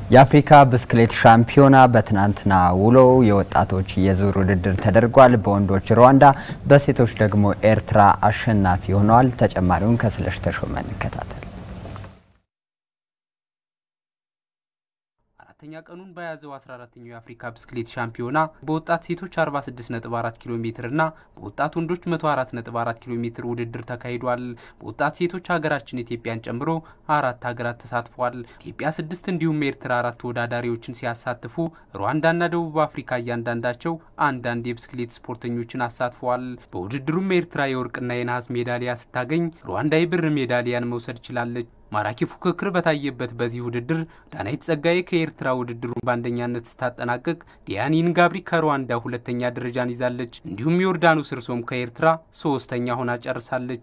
የአፍሪካ ብስክሌት ሻምፒዮና በትናንትና ውሎው የወጣቶች የዙር ውድድር ተደርጓል። በወንዶች ሩዋንዳ፣ በሴቶች ደግሞ ኤርትራ አሸናፊ ሆነዋል። ተጨማሪውን ከስለሽ ተሾመ እንከታተል። አራተኛ ቀኑን በያዘው 14ኛው የአፍሪካ ብስክሌት ሻምፒዮና በወጣት ሴቶች 46.4 ኪሎ ሜትር እና በወጣት ወንዶች 104.4 ኪሎ ሜትር ውድድር ተካሂዷል። በወጣት ሴቶች ሀገራችን ኢትዮጵያን ጨምሮ አራት ሀገራት ተሳትፏል። ኢትዮጵያ ስድስት እንዲሁም ኤርትራ አራት ተወዳዳሪዎችን ሲያሳትፉ ሩዋንዳና ደቡብ አፍሪካ እያንዳንዳቸው አንዳንድ የብስክሌት ስፖርተኞችን አሳትፈዋል። በውድድሩም ኤርትራ የወርቅና የነሐስ ሜዳሊያ ስታገኝ ሩዋንዳ የብር ሜዳሊያን መውሰድ ችላለች። ማራኪ ፉክክር በታየበት በዚህ ውድድር ዳናይት ጸጋዬ ከኤርትራ ውድድሩን በአንደኛነት ስታጠናቅቅ ዲያኒን ጋብሪ ከሩዋንዳ ሁለተኛ ደረጃን ይዛለች። እንዲሁም ዮርዳኖስ እርሶም ከኤርትራ ሶስተኛ ሆና ጨርሳለች።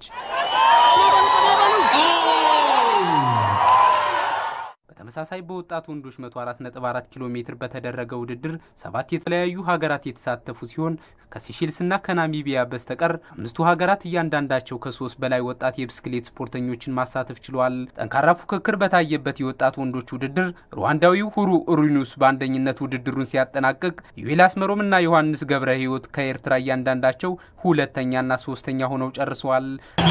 በተመሳሳይ በወጣት ወንዶች 104.4 ኪሎ ሜትር በተደረገ ውድድር ሰባት የተለያዩ ሀገራት የተሳተፉ ሲሆን ከሲሼልስና ከናሚቢያ በስተቀር አምስቱ ሀገራት እያንዳንዳቸው ከሶስት በላይ ወጣት የብስክሌት ስፖርተኞችን ማሳተፍ ችለዋል። ጠንካራ ፉክክር በታየበት የወጣት ወንዶች ውድድር ሩዋንዳዊው ሁሩ ኡሪኑስ በአንደኝነት ውድድሩን ሲያጠናቅቅ ዩዌል አስመሮም እና ዮሐንስ ገብረ ሕይወት ከኤርትራ እያንዳንዳቸው ሁለተኛና ሶስተኛ ሆነው ጨርሰዋል።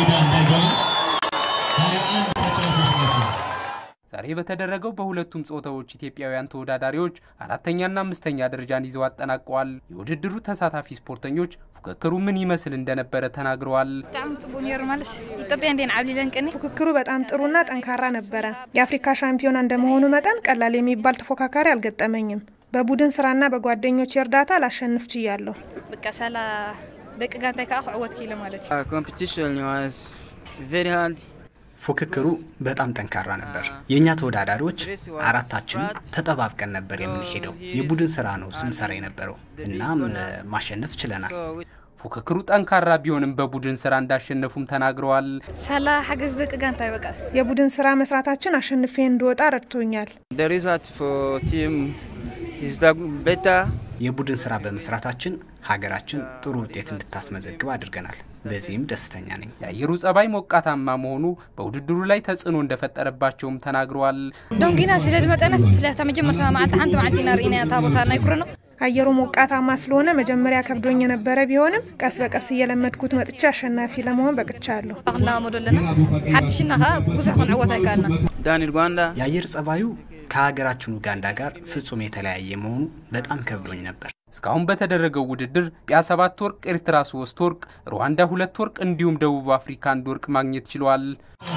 ዛሬ በተደረገው በሁለቱም ጾታዎች ኢትዮጵያውያን ተወዳዳሪዎች አራተኛና አምስተኛ ደረጃን ይዘው አጠናቀዋል። የውድድሩ ተሳታፊ ስፖርተኞች ፉክክሩ ምን ይመስል እንደነበረ ተናግረዋል። በጣም ጥሩ ነሩ ማለት ኢትዮጵያ እንዴን ዓብሊለን ቅኒ ፉክክሩ በጣም ጥሩና ጠንካራ ነበረ። የአፍሪካ ሻምፒዮና እንደመሆኑ መጠን ቀላል የሚባል ተፎካካሪ አልገጠመኝም። በቡድን ስራና በጓደኞች እርዳታ ላሸንፍ ችያለሁ። በቃ ሳላ ደቂ ጋንታይ ከዓ ክዕወት ኪሎ ማለት እዩ competition was very hard. ፉክክሩ በጣም ጠንካራ ነበር። የእኛ ተወዳዳሪዎች አራታችንም ተጠባብቀን ነበር የምንሄደው። የቡድን ስራ ነው ስንሰራ የነበረው። እናም ማሸነፍ ችለናል። So we ፉክክሩ ጠንካራ ቢሆንም በቡድን ስራ እንዳሸነፉም ተናግረዋል። ሳላ ሓገዝ ደቂ ጋንታይ በቃ የቡድን ስራ መስራታችን አሸንፌ እንድወጣ ረድቶኛል። the result for team is that better. የቡድን ስራ በመስራታችን ሀገራችን ጥሩ ውጤት እንድታስመዘግብ አድርገናል። በዚህም ደስተኛ ነኝ። የአየሩ ጸባይ ሞቃታማ መሆኑ በውድድሩ ላይ ተጽዕኖ እንደፈጠረባቸውም ተናግረዋል። ዶንጊና ስለ ድመጠናስ ብፍላይ ታ መጀመርታ መዓልቲ ሓንቲ መዓልቲ ኢና ርኢና እታ ቦታ ናይ ኩረኖ አየሩ ሞቃታማ ስለሆነ መጀመሪያ ከብዶኝ የነበረ ቢሆንም ቀስ በቀስ እየለመድኩት መጥቼ አሸናፊ ለመሆን በቅቻለሁ። ክንለማመዶ ኣለና ሓድሽና ከዓ ብዙሕ ክንዕወት ኣይከኣልና Down in Rwanda, የአየር ጸባዩ ከሀገራችን ኡጋንዳ ጋር ፍጹም የተለያየ መሆኑ በጣም ከብዶኝ ነበር። እስካሁን በተደረገው ውድድር ኢትዮጵያ ሰባት ወርቅ፣ ኤርትራ ሶስት ወርቅ፣ ሩዋንዳ ሁለት ወርቅ እንዲሁም ደቡብ አፍሪካ አንድ ወርቅ ማግኘት ችለዋል።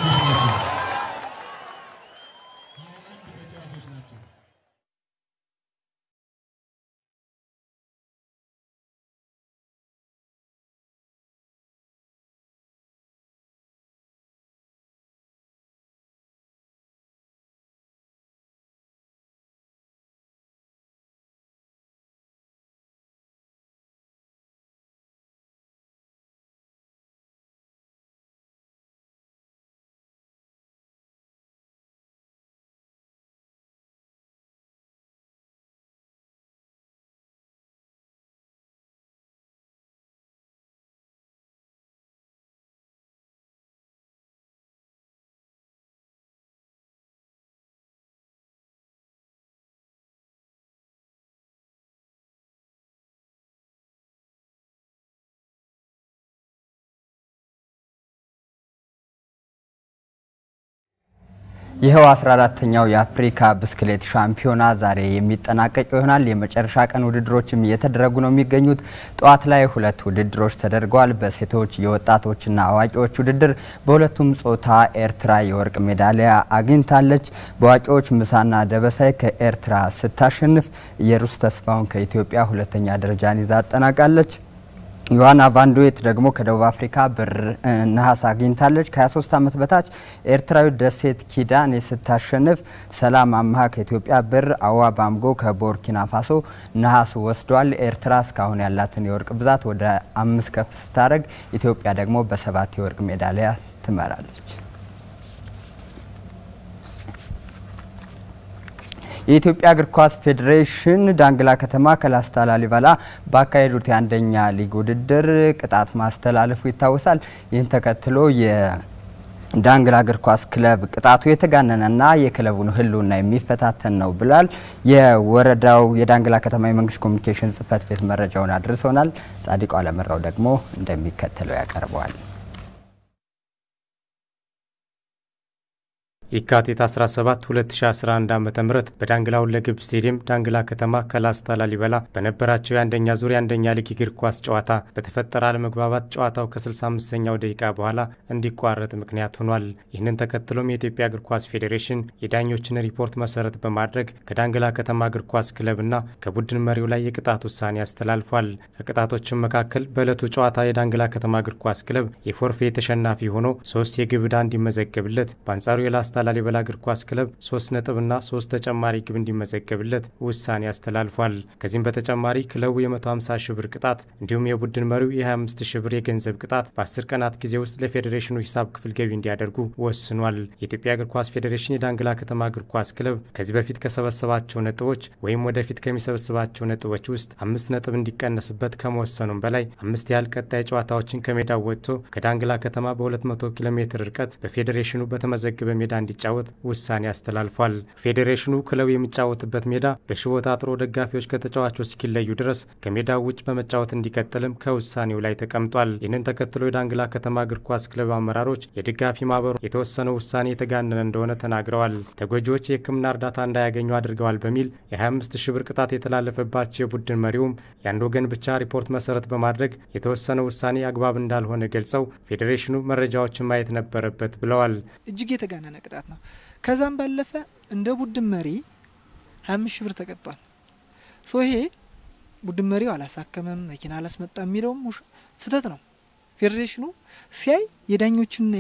ይኸው 14ተኛው የአፍሪካ ብስክሌት ሻምፒዮና ዛሬ የሚጠናቀቅ ይሆናል። የመጨረሻ ቀን ውድድሮችም እየተደረጉ ነው የሚገኙት። ጠዋት ላይ ሁለት ውድድሮች ተደርገዋል። በሴቶች የወጣቶችና አዋቂዎች ውድድር በሁለቱም ጾታ ኤርትራ የወርቅ ሜዳሊያ አግኝታለች። በአዋቂዎች ምሳና ደበሳይ ከኤርትራ ስታሸንፍ፣ ኢየሩስ ተስፋውን ከኢትዮጵያ ሁለተኛ ደረጃን ይዛ አጠናቃለች። ዮሐና ቫንዶዌት ደግሞ ከደቡብ አፍሪካ ብር ነሐስ አግኝታለች። ከ23 ዓመት በታች ኤርትራዊ ደሴት ኪዳኔ ስታሸንፍ፣ ሰላም አምሃ ከኢትዮጵያ ብር፣ አዋ ባምጎ ከቦርኪና ፋሶ ነሐስ ወስዷል። ኤርትራ እስካሁን ያላትን የወርቅ ብዛት ወደ አምስት ከፍ ስታደርግ፣ ኢትዮጵያ ደግሞ በሰባት የወርቅ ሜዳሊያ ትመራለች። የኢትዮጵያ እግር ኳስ ፌዴሬሽን ዳንግላ ከተማ ከላስታ ላሊበላ ባካሄዱት የአንደኛ ሊግ ውድድር ቅጣት ማስተላለፉ ይታወሳል። ይህን ተከትሎ ዳንግላ እግር ኳስ ክለብ ቅጣቱ የተጋነነና የክለቡን ሕልውና የሚፈታተን ነው ብሏል። የወረዳው የዳንግላ ከተማ የመንግስት ኮሚኒኬሽን ጽሕፈት ቤት መረጃውን አድርሶናል። ጻዲቁ አለመራው ደግሞ እንደሚከተለው ያቀርበዋል። የካቲት 17 2011 ዓ.ም በዳንግላ ሁለገብ ስቴዲየም ዳንግላ ከተማ ከላስታ ላሊበላ በነበራቸው የአንደኛ ዙር የአንደኛ ሊግ እግር ኳስ ጨዋታ በተፈጠረ አለመግባባት ጨዋታው ከ65ኛው ደቂቃ በኋላ እንዲቋረጥ ምክንያት ሆኗል። ይህንን ተከትሎም የኢትዮጵያ እግር ኳስ ፌዴሬሽን የዳኞችን ሪፖርት መሰረት በማድረግ ከዳንግላ ከተማ እግር ኳስ ክለብና ከቡድን መሪው ላይ የቅጣት ውሳኔ አስተላልፏል። ከቅጣቶችም መካከል በዕለቱ ጨዋታ የዳንግላ ከተማ እግር ኳስ ክለብ የፎርፌ ተሸናፊ ሆኖ ሶስት የግብ ዕዳ እንዲመዘገብለት በአንጻሩ የላስታ ላሊበላ እግር ኳስ ክለብ ሶስት ነጥብና ሶስት ተጨማሪ ግብ እንዲመዘገብለት ውሳኔ አስተላልፏል። ከዚህም በተጨማሪ ክለቡ የ150 ሺህ ብር ቅጣት እንዲሁም የቡድን መሪው የ25 ሺህ ብር የገንዘብ ቅጣት በ10 ቀናት ጊዜ ውስጥ ለፌዴሬሽኑ ሂሳብ ክፍል ገቢ እንዲያደርጉ ወስኗል። የኢትዮጵያ እግር ኳስ ፌዴሬሽን የዳንግላ ከተማ እግር ኳስ ክለብ ከዚህ በፊት ከሰበሰባቸው ነጥቦች ወይም ወደፊት ከሚሰበስባቸው ነጥቦች ውስጥ አምስት ነጥብ እንዲቀነስበት ከመወሰኑም በላይ አምስት ያህል ቀጣይ ጨዋታዎችን ከሜዳው ወጥቶ ከዳንግላ ከተማ በ200 ኪሎ ሜትር ርቀት በፌዴሬሽኑ በተመዘገበ ሜዳ እንዲጫወት ውሳኔ አስተላልፏል። ፌዴሬሽኑ ክለቡ የሚጫወትበት ሜዳ በሽቦ ታጥሮ ደጋፊዎች ከተጫዋቾች እስኪለዩ ድረስ ከሜዳው ውጭ በመጫወት እንዲቀጥልም ከውሳኔው ላይ ተቀምጧል። ይህንን ተከትሎ የዳንግላ ከተማ እግር ኳስ ክለብ አመራሮች የደጋፊ ማህበሩ የተወሰነው ውሳኔ የተጋነነ እንደሆነ ተናግረዋል። ተጎጂዎች የሕክምና እርዳታ እንዳያገኙ አድርገዋል በሚል የ25 ሺህ ብር ቅጣት የተላለፈባቸው የቡድን መሪውም የአንድ ወገን ብቻ ሪፖርት መሰረት በማድረግ የተወሰነው ውሳኔ አግባብ እንዳልሆነ ገልጸው ፌዴሬሽኑ መረጃዎችን ማየት ነበረበት ብለዋል። እጅግ የተጋነነ ቅጣት ነው። ከዛም ባለፈ እንደ ቡድን መሪ ሀያ አምስት ሺህ ብር ተቀጧል። ሶ ይሄ ቡድን መሪው አላሳከመም፣ መኪና አላስመጣም የሚለውም ስህተት ነው። ፌዴሬሽኑ ሲያይ የዳኞችንና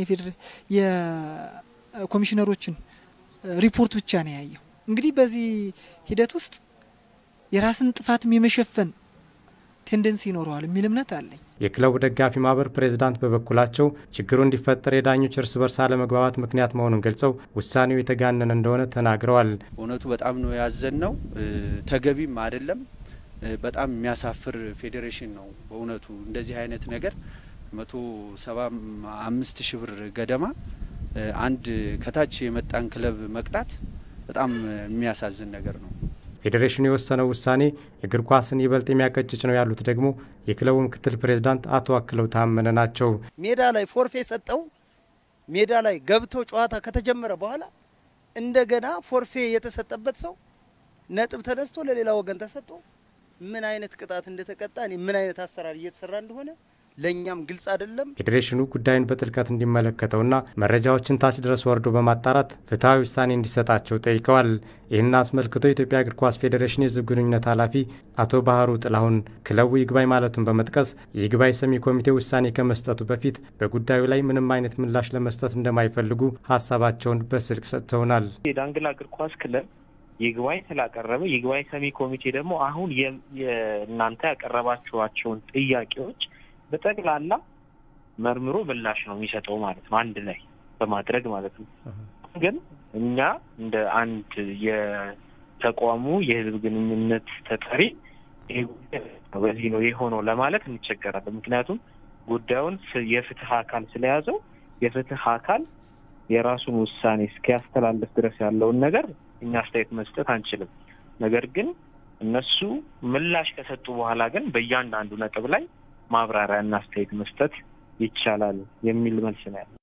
የኮሚሽነሮችን ሪፖርት ብቻ ነው ያየው። እንግዲህ በዚህ ሂደት ውስጥ የራስን ጥፋትም የመሸፈን ቴንደንሲ ይኖረዋል የሚል እምነት አለኝ። የክለቡ ደጋፊ ማህበር ፕሬዝዳንት በበኩላቸው ችግሩ እንዲፈጠር የዳኞች እርስ በርስ አለመግባባት ምክንያት መሆኑን ገልጸው ውሳኔው የተጋነነ እንደሆነ ተናግረዋል። እውነቱ በጣም ነው ያዘን ነው ተገቢም አይደለም። በጣም የሚያሳፍር ፌዴሬሽን ነው በእውነቱ እንደዚህ አይነት ነገር መቶ ሰባ አምስት ሺህ ብር ገደማ አንድ ከታች የመጣን ክለብ መቅጣት በጣም የሚያሳዝን ነገር ነው። ፌዴሬሽኑ የወሰነው ውሳኔ እግር ኳስን ይበልጥ የሚያቀጭጭ ነው ያሉት ደግሞ የክለቡ ምክትል ፕሬዝዳንት አቶ አክለው ታመነ ናቸው። ሜዳ ላይ ፎርፌ ሰጠው ሜዳ ላይ ገብተው ጨዋታ ከተጀመረ በኋላ እንደገና ፎርፌ የተሰጠበት ሰው ነጥብ ተነስቶ ለሌላ ወገን ተሰጥቶ ምን አይነት ቅጣት እንደተቀጣ ምን አይነት አሰራር እየተሰራ እንደሆነ ለእኛም ግልጽ አይደለም። ፌዴሬሽኑ ጉዳዩን በጥልቀት እንዲመለከተውና መረጃዎችን ታች ድረስ ወርዶ በማጣራት ፍትሐዊ ውሳኔ እንዲሰጣቸው ጠይቀዋል። ይህን አስመልክቶ የኢትዮጵያ እግር ኳስ ፌዴሬሽን የሕዝብ ግንኙነት ኃላፊ አቶ ባህሩ ጥላሁን ክለቡ ይግባኝ ማለቱን በመጥቀስ የይግባኝ ሰሚ ኮሚቴ ውሳኔ ከመስጠቱ በፊት በጉዳዩ ላይ ምንም አይነት ምላሽ ለመስጠት እንደማይፈልጉ ሀሳባቸውን በስልክ ሰጥተውናል። የዳንግላ እግር ኳስ ክለብ ይግባኝ ስላቀረበ ይግባኝ ሰሚ ኮሚቴ ደግሞ አሁን የእናንተ ያቀረባችኋቸውን ጥያቄዎች በጠቅላላ መርምሮ ምላሽ ነው የሚሰጠው ማለት ነው። አንድ ላይ በማድረግ ማለት ነው። ግን እኛ እንደ አንድ የተቋሙ የህዝብ ግንኙነት ተጠሪ ይሄ ጉዳይ በዚህ ነው የሆነው ለማለት እንቸገራለን። ምክንያቱም ጉዳዩን የፍትህ አካል ስለያዘው የፍትህ አካል የራሱን ውሳኔ እስኪያስተላልፍ ድረስ ያለውን ነገር እኛ አስተያየት መስጠት አንችልም። ነገር ግን እነሱ ምላሽ ከሰጡ በኋላ ግን በእያንዳንዱ ነጥብ ላይ ማብራሪያና አስተያየት መስጠት ይቻላል የሚል መልስ ነው ያለ።